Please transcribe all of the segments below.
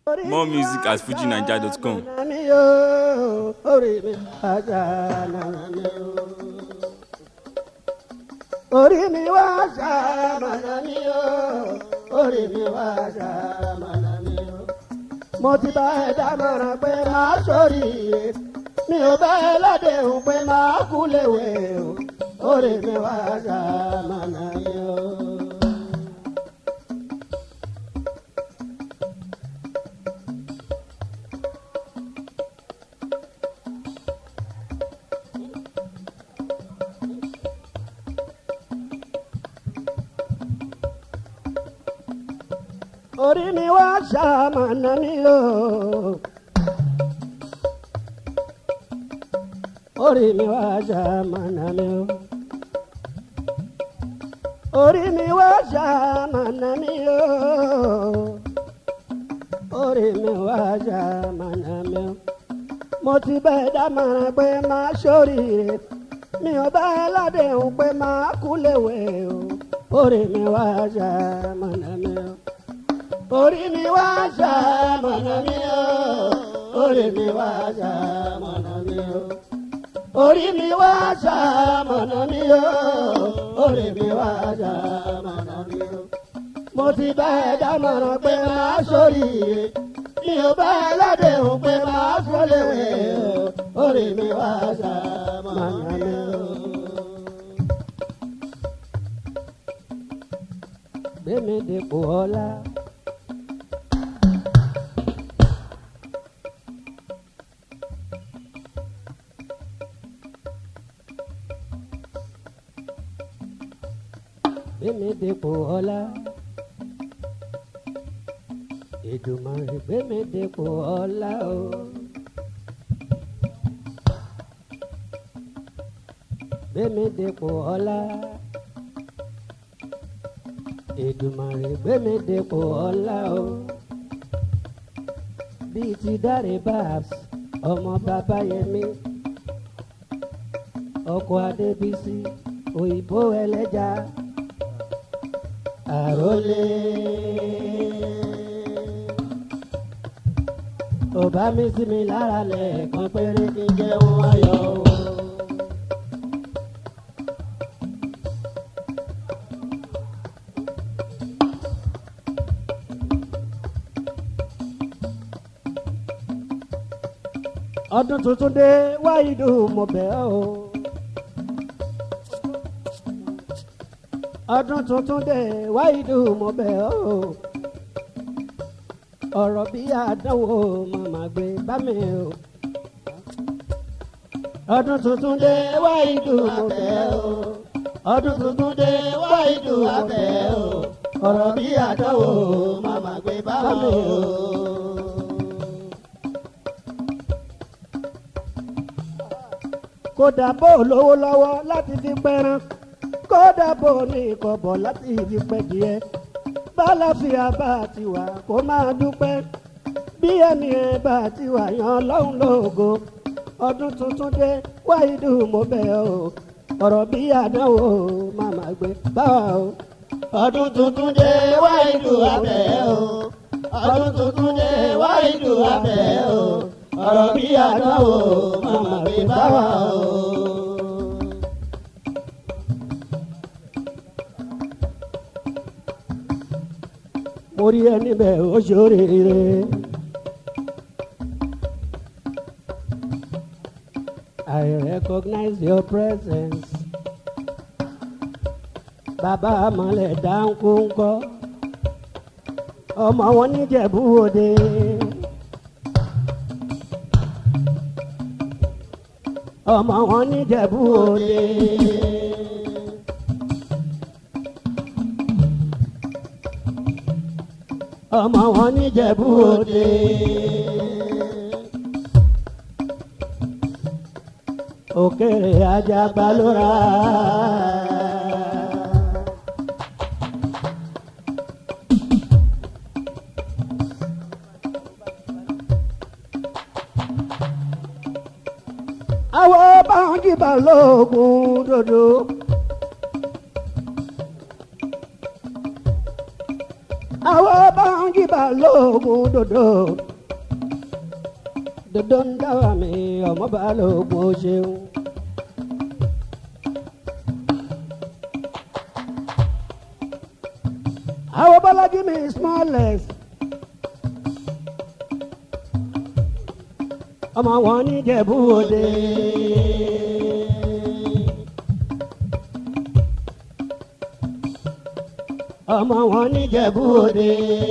More music at fujinaija.com. orí mi wá ṣàmàlà mi o orí mi wá ṣàmàlà mi o. mo ti bá ẹ dámọ̀ràn pé máa sóríire mi ò bá ẹ ládéhùn pé máa kú léwe o orí mi wá ṣàmàlà mi o. orí mi wá ṣàmànà mi o. orí mi wá ṣàmànà mi o. orí mi wá ṣàmànà mi o. orí mi wá ṣàmànà mi o. mo ti bẹ́ẹ̀ dámọ̀ràn pé máa ṣoríire mi ò bá ẹ ládéhùn pé máa kú léwe o. orí mi wá ṣàmànà mi o orí mi wá ṣàmọ̀nà mi o orí mi wá ṣàmọ̀nà mi o orí mi wá ṣàmọ̀nà mi o orí mi wá ṣàmọ̀nà mi o mo ti bá ẹ dámọ̀ràn pé máa ṣoríire mi ò bá ẹ ládéhùn pé máa ṣọléwé o orí mi wá ṣàmọ̀nà mi o. gbẹ̀mí dèpò ọlá. gbẹ̀mí dèpò ọlá. Èdùmàrè gbẹ̀mí dèpò ọlá o. gbẹ̀mí dèpò ọlá. Èdùmàrè gbẹ̀mí dèpò ọlá o. bíi ti dáre babs ọmọ bàbá yẹmí ọkọ adébísí òyìnbó ẹlẹ́ja àrólé. Ọba mi sí mi lára lẹ́ẹ̀kan péré kí n jẹun ayọ̀ o. ọdún tuntun dé wáyídù mo bẹ̀ ọ́ o. ọdún tuntun dé wáyídù mo bẹ̀ ọ́ o. ọ̀rọ̀ bí àdánwò màmá gbé bá mi o. ọdún tuntun dé wáyídù mo bẹ̀ ọ́ o. ọdún tuntun dé wáyídù mo bẹ̀ ọ́ o. ọ̀rọ̀ bí àdánwò màmá gbé bá mi o. kódà bó lówó lọ́wọ́ láti fi pẹran kódà bó ní ìkọ̀bọ̀ láti fi pẹ́ díẹ̀ bálàfíà bá ti wà kó máa dúpẹ́ bí ẹni ẹ bá ti wà yan lọ́hùn lógo ọdún tuntun dé wáyídù mo bẹ̀ ọ́ ọ̀rọ̀ bí àdánwò màmá gbé báwa o. ọdún tuntun dé wáyídù abẹ́ o ọdún tuntun dé wáyídù abẹ́ o ọ̀rọ̀ bí àdánwò màmá gbé báwa o. mo rí ẹni bẹ́ẹ̀ ó ṣoríire. I recognize your presence. Bàbá Amọ̀lẹ̀ dáńkú ńkọ́. Ọmọ wọn níjẹ̀bú òde. Ọmọ wọn níjẹ̀bú òde. ọmọ wọn níjẹ̀bú òde. òkèrè ajagba ló ra. àwọn báwọn jìbà lóògùn dòdò. àwọn báwọn jìbà balógun dòdò dòdò ń dáwà mí ọmọ balógun ó ṣeun. àwọn bọ́lájí mi smallest. ọmọ wọn ní Jẹ̀bú Òde. ọmọ wọn ní Jẹ̀bú Òde.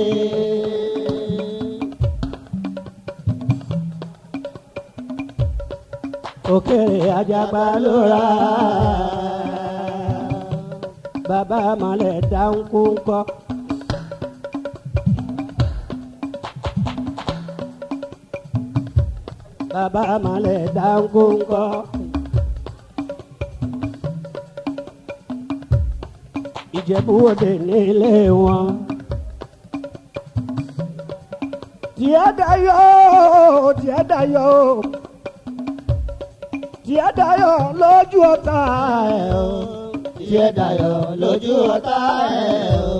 òkèrè ajagba ló ra bàbá mọ̀lẹ́ dáńkú ńkọ́. bàbá mọ̀lẹ́ dáńkú ńkọ́. Ìjẹ̀bú Òde nílé wọn. Tiẹ̀ dayọ̀, tiẹ̀ dayọ̀, tiẹ̀ dayọ̀ lójú ọ̀tá ẹ̀ o. Tiẹ̀ dayọ̀ lójú ọ̀tá ẹ̀ o.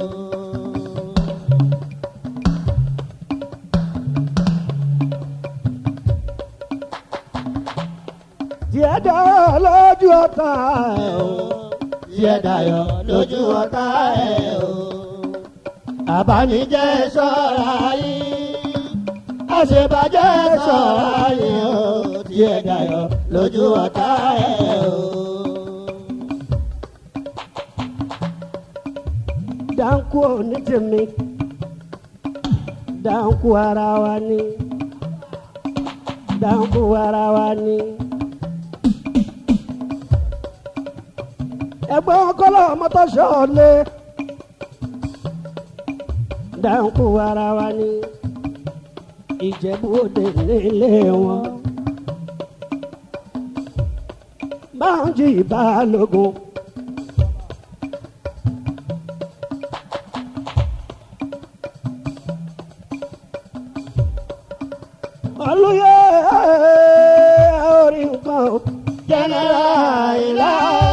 Tiẹ̀ dayọ̀ lójú ọ̀tá ẹ̀ o. Tiẹ̀ dayọ̀ lójú ọ̀tá ẹ̀ o. Àbánijẹ́ ṣọ́ra yín. Àṣebàjẹ́ ṣọ́ra yín o. Tiẹ̀ dayọ̀ lójú ọ̀tá ẹ̀ o. dáńkù ní tèmi dáńkù ara wa ni dáńkù ara wa ni. ẹgbẹ́ ọkọlọ́ mọ́tò ṣọ́ọ̀lẹ̀ dáńkù ara wa ni Ìjẹ̀bú Òde nílé wọn. Báńjì Balógun. olùyẹ orí nǹkan o. Jẹ́nẹ́rà ìlà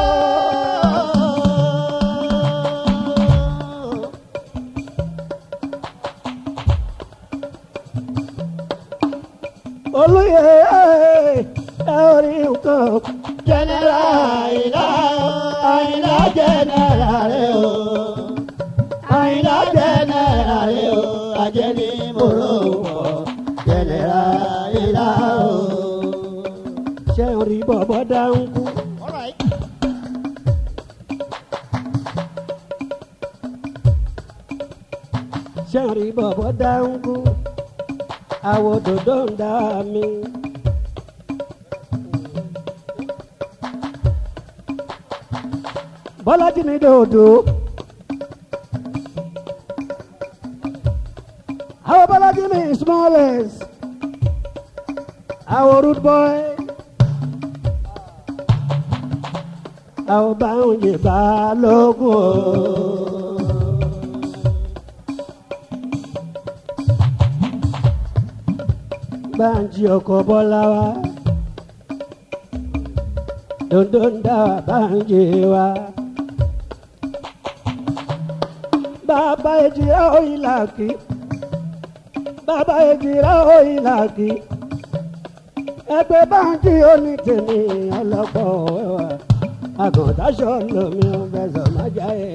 olùyẹ orí nǹkan o. Jẹ́nẹ́rà ìlà àìlá jẹ́nẹ́rà rẹ̀ o. Àìlá jẹ́nẹ́rà rẹ̀ o. Àjẹ́ ní mòró pọ̀. Jẹ́nẹ́rà ìlà o. ṣé ń rí bọ̀bọ̀ dáńkú. ṣé ń rí bọ̀bọ̀ dáńkú. àwọ̀ dòdò ń dá mi. bọ́lájí mi dòdò. àwọ̀ bọ́lájí mi smallest. àwọ̀ root boy. àwọ̀ Bánjí Balógun o. Bánjí ọkọ̀ bọ́lá wa. Dondo ń dá wa Bánjí wa. Bàbá èjìrá òyìnlá kì í. Bàbá èjìrá òyìnlá kì í. Ẹgbẹ́ Bánjí oní tèmi ọlọ́pọ̀ wẹ́wà. Àgùntàṣọ lomi ò fẹsọ̀ má jáde.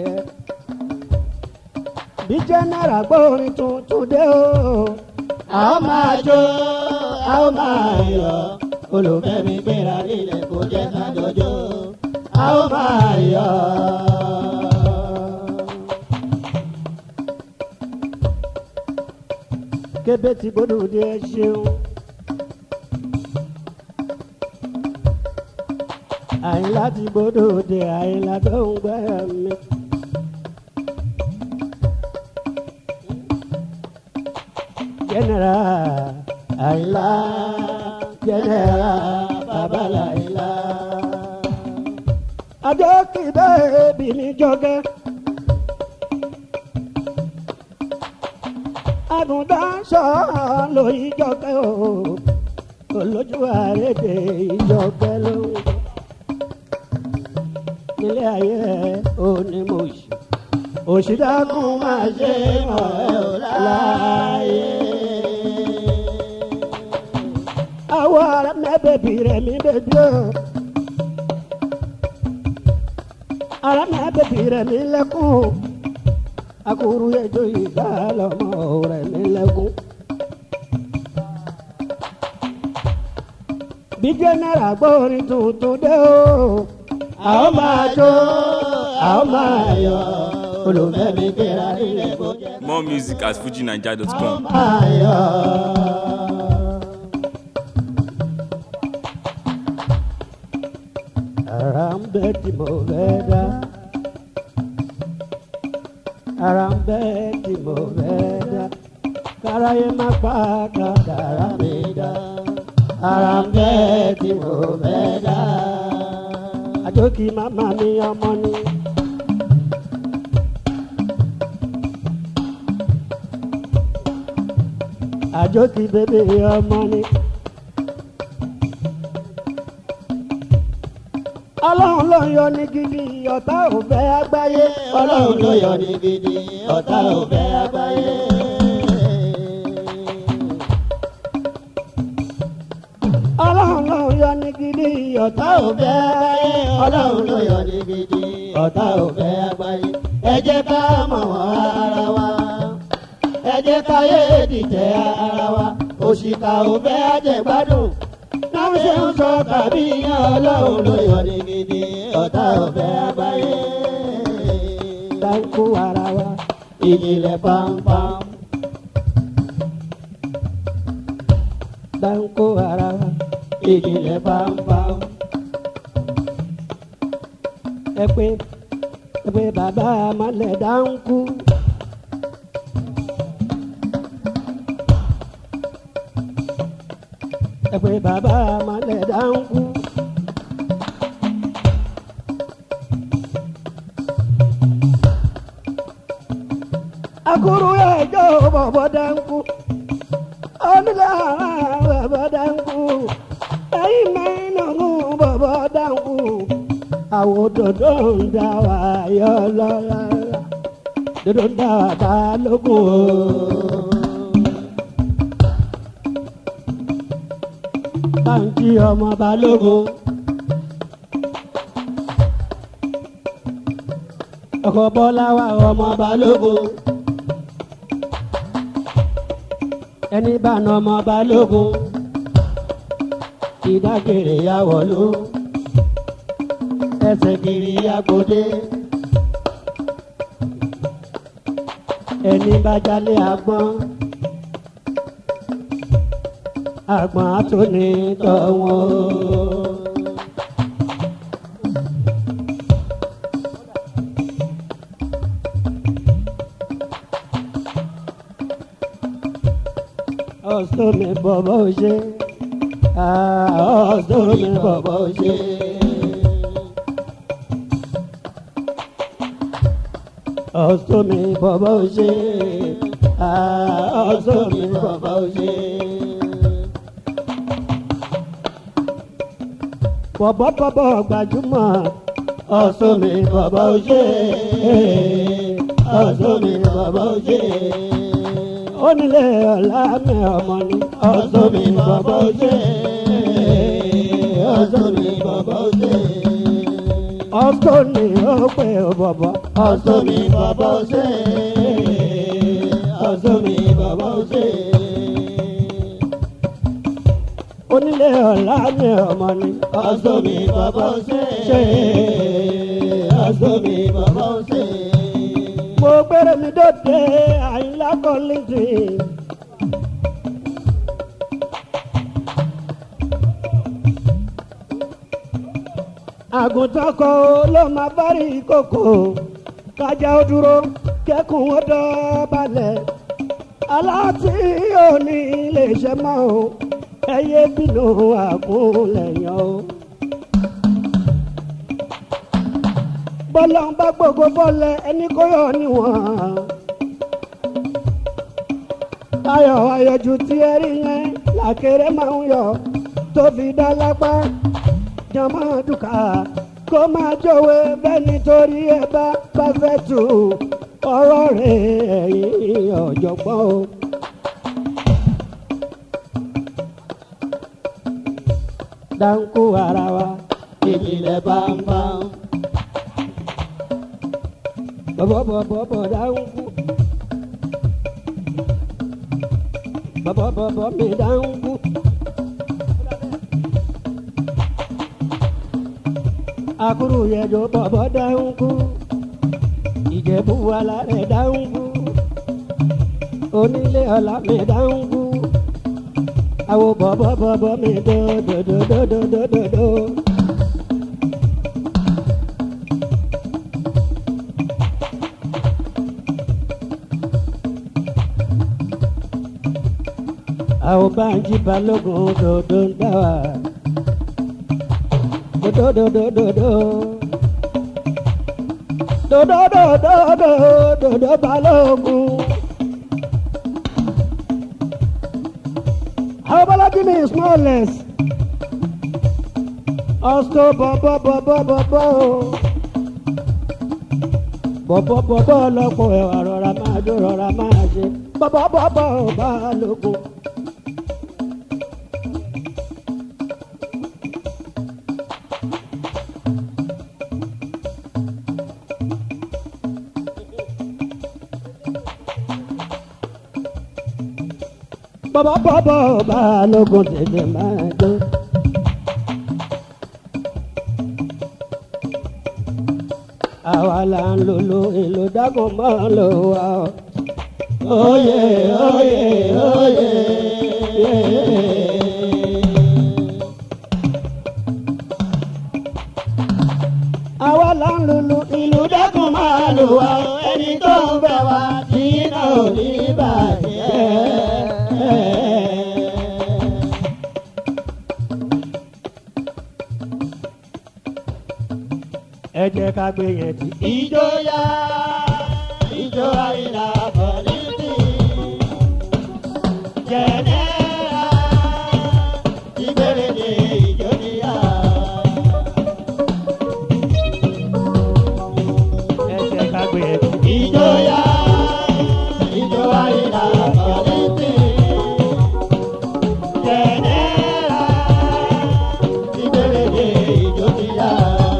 Bí jẹ́nẹ́rà gbórin tuntun dé o. A ó máa jó, a ó máa yọ̀. Olùfẹ́ mi gbéra nílẹ̀ kó jẹ́ ká jọjọ́. A ó máa yọ̀. kébé tí gbódò dé ẹ ṣeun. àyìnlá ti gbódò dé àyìnlá tó ń gbẹ́ mi. jẹ́nẹ́rà àyìnlá jẹ́nẹ́rà babaláyìnlá. adé kì í bẹ́ẹ̀ bí ní jọ́gẹ́. agùntàṣọ lórí ìjọkẹ́ o olójú àrédè ìjọkẹ́ ló ń bọ̀ nílé ayé onímọ̀ọ́sì òṣìdákùn máa ṣe mọ̀ ẹ́ ò láàyè. àwọ̀ ara mẹ́bẹ̀bì rẹ̀ mi bèbí o. ara mẹ́bẹ̀bì rẹ̀ mi lẹ́kùn. akuru ẹjọ́ ìgbà lọ́mọ rẹ̀ mi lẹ́kùn. bí jẹ́nẹ́rà gbọ́ orin tuntun dé o. a ó máa jó a ó máa yọ̀ olùfẹ́ mi gbéra nílẹ̀ kó jẹ́ More music at fujinaija.com. máa yọ̀. ara ń bẹ tí mo fẹ́ dá. ara ń bẹ tí mo fẹ́ dá. káráyé má pa kádàrá mi dá. ara ń bẹ́ tí mo fẹ́ dá. àjòkì màmá mi ọmọ ni. àjòkì bèbè ọmọ ni. ọlọ́run ló ń yọ ní gidi ọ̀tá ò fẹ́ àgbáyé. ọlọ́run ló yọ ní gidi ọ̀tá ò fẹ́ àgbáyé. ọlọ́run ló ń yọ ní gidi ọ̀tá ọ̀tá ò ò fẹ́ àgbáyé ọlọ́run ló yọ ní gidi ọ̀tá ò fẹ́ àgbáyé. ẹ jẹ́ ká mọ̀ wọ́n ara wa ẹ jẹ́ ká yé dìtẹ̀ ara wa òṣìkà ò fẹ́ àjẹgbádùn náà ṣe ń sọ tàbí yan ọlọ́run ló yọ ní gidi ọ̀tá ò fẹ́ àgbáyé. dáńkú ara wa. ìjìnlẹ̀ pampam dáńkú ara wa. ìjìnlẹ̀ pampam. ẹ pé ẹ pé bàbá amalẹ̀ dáńkú. ẹ pé bàbá amalẹ̀ dáńkú. akuru ẹjọ́ bọ̀bọ̀ dáńkú. onílà bọ̀bọ̀ dáńkú. ẹ̀yin mẹ́rin bọ̀bọ̀ dáńkú àwọn òdòdó ń dá wa yọ lọ́la òdòdó ń dá wa bá lógún o. báńkì ọmọ balógun. ọkọ̀ bọ́lá wa ọmọ balógun. ẹni bá na ọmọ balógun. ìdágìrì yà wọ̀lú ẹsẹ̀ kiri agbóde. ẹni bá jalè àgbọn àgbọn àtúní tọ̀wọ́n. ọ̀sọ́ mi bọ̀bọ̀ ṣe ọ̀sọ́ mi bọ̀bọ̀ ṣe. ọ̀sọ́ mi bọ̀bọ̀ ṣe ọ̀sọ́ mi bọ̀bọ̀ ṣe. bọ̀bọ̀ bọ̀bọ̀ gbajúmọ̀ ọ̀sọ́ mi bọ̀bọ̀ ṣe ọ̀sọ́ mi bọ̀bọ̀ ṣe. onílé ọ̀la mi ọmọ ni ọ̀sọ́ mi bọ̀bọ̀ ṣe ọ̀sọ́ mi bọ̀bọ̀ ṣe. ọ̀sọ́ ni ó pè ó bọ̀bọ̀ ọ̀sọ́ mi bàbá ṣe ọ̀sọ́ mi bàbá ṣe. onílé ọ̀la mi ọmọ ni ọ̀sọ́ mi bàbá ṣe ṣe ọ̀sọ́ mi bàbá ṣe. mo gbére mi dòde àyìnlá kọ́lẹ́tì. àgùntàn kan ló máa bá rí kòkò kájà ó dúró kẹ́kùn ó dọ̀bálẹ̀ aláàtí òní lè ṣe mọ́ o ẹyẹ bínú àkúnlẹ̀yàn o. bọ́lá ń bá gbogbo bọ́lẹ̀ ẹni kó yọ níwọ̀n. ayọ̀ ayọ̀jù tí ẹ rí yẹn làkèrè máa ń yọ tó fi dá lápá jọmọ dùkà kó máa jọ̀wé bẹ́ẹ̀ nítorí ẹ bá bá fẹ́ tù ọ̀rọ̀ rẹ̀ ẹ̀yìn ọ̀jọ̀gbọ́n o. dáńkù ara wa ìjìnlẹ̀ bámbám. bọ̀bọ̀bọ̀bọ̀ dáńkù. bọ̀bọ̀bọ̀bọ̀ mi dáńkù. akuru yẹjọ bọ̀bọ̀ dáńkù. ìjẹ̀bú wàlà rẹ̀ dáńkù. onílé ọ̀la mi dáńkù. àwo bọ̀bọ̀bọ̀bọ̀ mi dòdòdòdòdòdòdò. àwọn báńkì balógun dòdò ń dá wa. dòdòdòdòdò. dòdòdòdòdò balógun. àwọn bọ́lájí ní smallest. ọ̀sọ́ bọ̀bọ̀bọ̀bọ̀bọ̀. bọ̀bọ̀bọ̀bọ̀ lọ́pọ̀ ẹ̀wà rọra máa jó rọra máa ṣe. bọ̀bọ̀bọ̀bọ̀ balógun. bọ́bọ́ bọ́bọ́ balógun tètè máa jó. àwa là ń lòlò èlò dágùn mọ́ lò wá o. Oyè oyè oyè. àwa là ń lòlò Ìlú dẹ́kun máa lù wá ẹni tó ń bẹ̀ wá tí iná ò ní bàjẹ́. ẹ jẹ́ ká gbé yẹn tì. Ìjọyà ìjọ àìlà pọ̀lìtì. Jẹ̀nẹ́ra ìbéèrè ní ìjọyà. ẹ jẹ́ ká gbé yẹn tì. Ìjọyà ìjọ àìlà pọ̀lìtì. Jẹ̀nẹ́ra ìbéèrè ní ìjọyà.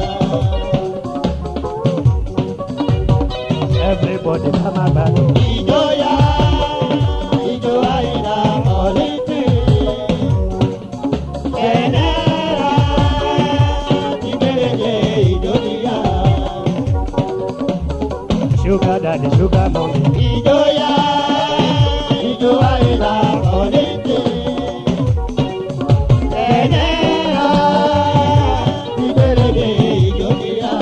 everybody ká má gbàgbọ́. Ìjọyà ìjọ àìlà pọ̀lìtì. Jẹ̀nẹ́ra ìbéèrè ní ìjọyà. sugar daddy sugar mommy. Ìjọyà ìjọ àìlà pọ̀lìtì. Jẹ̀nẹ́ra ìbéèrè ní ìjọyà.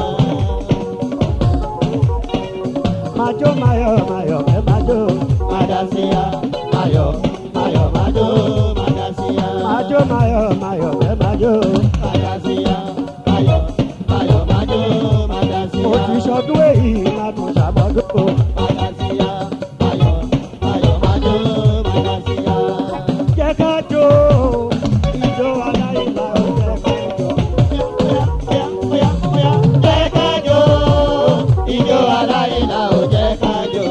majo mayo mayo ẹ majo. Madasia, Mayo, Mayo, Mado, Madasia. majo mayo mayo ẹ majo. Madasia, Mayo, Mayo, Mado, Madasia. mo ti sọdún èyí máa tún ṣàbọ̀dún. Madasia, Mayo, Mayo, Mado, Madasia. jẹ́ ká jó ijó aláìlá ó jẹ́ ká jó. Oya, oya, oya, jẹ́ ká jó. Ijó aláìlá ò jẹ́ ká jó.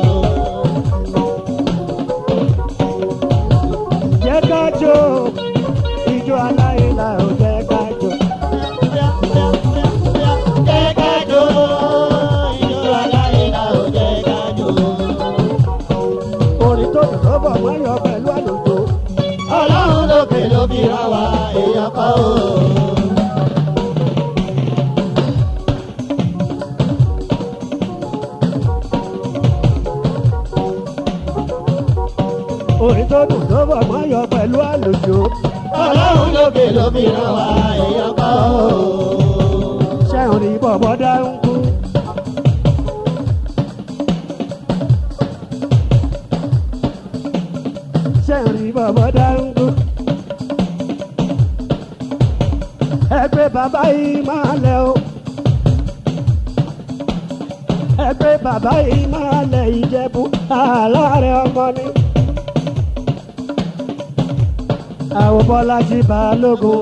jẹ́ ká jó ijó aláìlá ó jẹ́ ká jó. Oya, oya, oya, oya, jẹ́ ká jó. Ijó aláìlá ò jẹ́ ká jó. orin tó dùn tó bọ̀ wọ́n yọ pẹ̀lú àlùjọ. ọlọ́run lókè ló fi rán wa èèyàn kọ́ o. orin tó dùn tó bọ̀ wọ́n yọ pẹ̀lú àlùjọ. ọlọ́run lókè ló fi rán wa èèyàn kọ́ o. sẹ́hùn ní bọ̀bọ̀ dáhùn kú. sẹ́hùn ní bọ̀bọ̀ dáhùn kú. ẹgbẹ́ bàbá yìí máa lẹ o. ẹgbẹ́ bàbá yìí máa lẹ ìjẹ̀bú aláàrẹ ọmọ ni. àwọn bọ́lá ti balógun.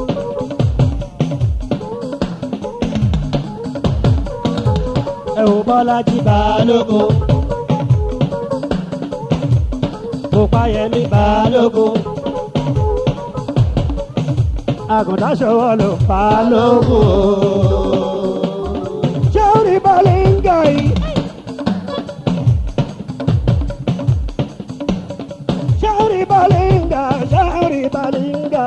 ẹ ò bá bọ́lájí balógun òpáyẹmí balógun àgùntàn ṣòwò ló balógun. balógun ṣé ó rí bọ́ọ̀lì ń gọ̀ yìí. ṣé ó rí bọ́ọ̀lì ń gọ̀ ṣé ó rí bọ́ọ̀lì ń gọ̀.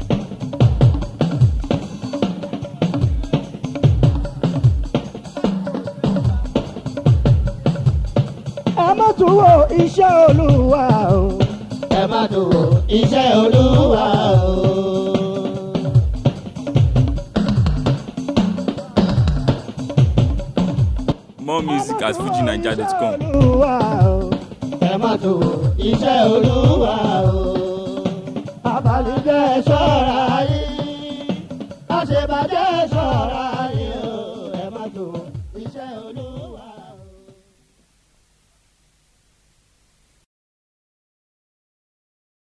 ẹ má tún wo iṣẹ́ olúwa o. ẹ má tó wo iṣẹ́ olúwa o. More music at fujinaija.com. olúwa o. ẹ má tó wo iṣẹ́ olúwa o. abalijẹ́ ẹ ṣọ́ra